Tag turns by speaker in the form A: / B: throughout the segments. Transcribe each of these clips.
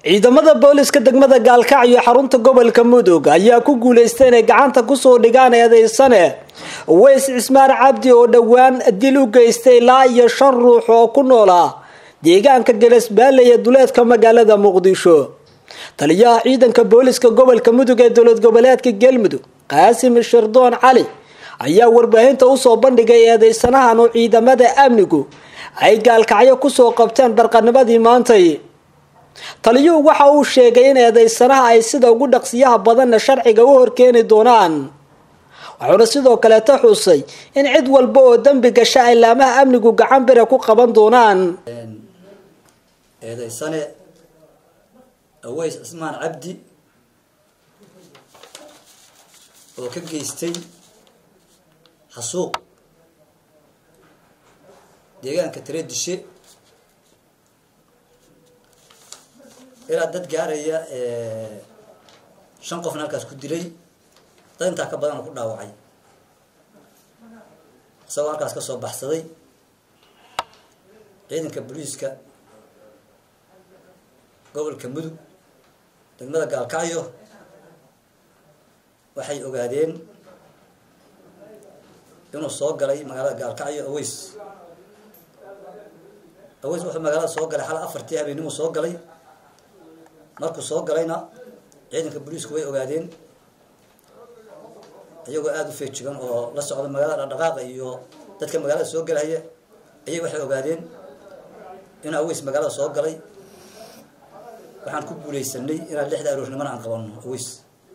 A: ciidamada booliska degmada gaalkacyo xarunta gobolka mudug ayaa ku guuleystay inay gacanta kusoo dhigaan eedeysane weys cismaan cabdi oo dhowaan dil u geystay ilaa iyo shan ruux oo ku noolaa deegaanka galasbaale ee duleedka magaalada muqdisho taliyaha ciidanka booliska gobolka mudug ee dowlad goboleedka galmudug qaasim shirdoon cali ayaa warbaahinta usoo bandhigay eedeysanahan oo ciidamada amnigu ay gaalkacyo kusoo qabteen barqanimadii maantay taliyuhu waxa uu sheegay in eedeysanaha ay sida ugu dhaqsiyaha badanna sharciga u horkeeni doonaan wuxuuna sidoo kaleeta xusay in cid walba oo dembi gasha ay laamaha amnigu gacan bira ku qaban doonaan
B: eedeysane aweys cismaan cabdi oo ka geystay xasuuq deegaanka tareedishe ilaa dad gaaraya shan qofna halkaas ku dilay dad intaa ka badan oo ku dhaawacay isagoo halkaas ka soo baxsaday ciidanka booliiska gobolka mudug degmada gaalkacyo waxay ogaadeen inuu soo galay magaalada gaalkacyo aweys aweys wuxuu magaalada soo galay xal afartii habeenimuu soo galay markuu soo galayna ciidanka booliisku way ogaadeen iyagoo aada u feejigan oo la socda magaalada dhaqdhaqaaqa iyo dadka magaalada soo galaya ayay waxay ogaadeen inuu aweys magaalada soo galay waxaan ku guuleysanay inaan lixda aroornimana aan qabanno aweys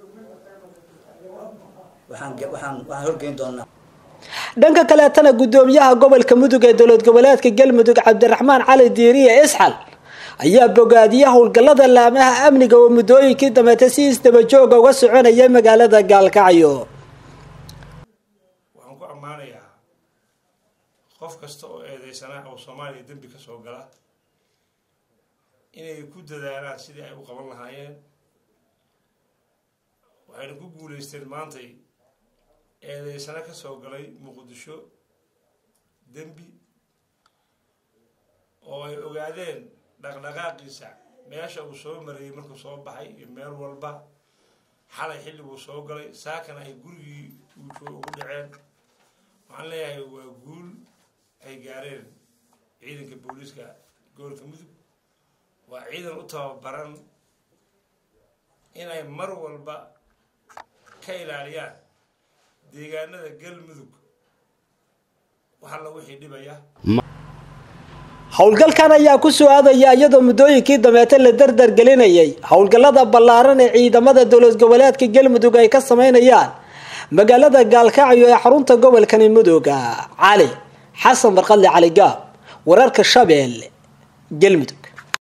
B: waxaan waxaan waxaan horgeyn doonaa
A: dhanka kaleetana guddoomiyaha gobolka mudug ee dowlad goboleedka galmudug cabdiraxmaan cali diiriye isxal ayaa bogaadiya howlgallada laamaha amniga oo muddooyinkii dambeetay si isdabajooga uga soconayay magaalada gaalkacyo
C: waxaan ku ammaanayaa qof kasta oo eedeysanaa oo soomaaliya dembi ka soo gala inay ku dadaalaan sidii ay u qaban lahaayeen waxayna ku guulaysteen maantay eedeysano ka soo galay muqdisho dembi oo ay ogaadeen dhaqdhaqaaqiisa meesha uu soo marayay markuu soo baxay iyo meel walba xalay xilliguu soo galay saakana ay gurigii uujoo ugu dhaceen waxaan leeyahay waa guul ay gaareen ciidanka booliiska gobolka mudug waa ciidan u tababaran inay mar walba ka ilaaliyaan deegaanada galmudug wax alla wixii dhibaya
A: howlgalkan ayaa ku soo aadaya iyadoo muddooyinkii dambeete la dardar gelinayay howlgallada ballaaran ee ciidamada dowlad goboleedka galmudug ay ka sameynayaan magaalada gaalkacyo ee xarunta gobolkani muduga cali xasan barqadle cali gaab wararka shabeelle galmudug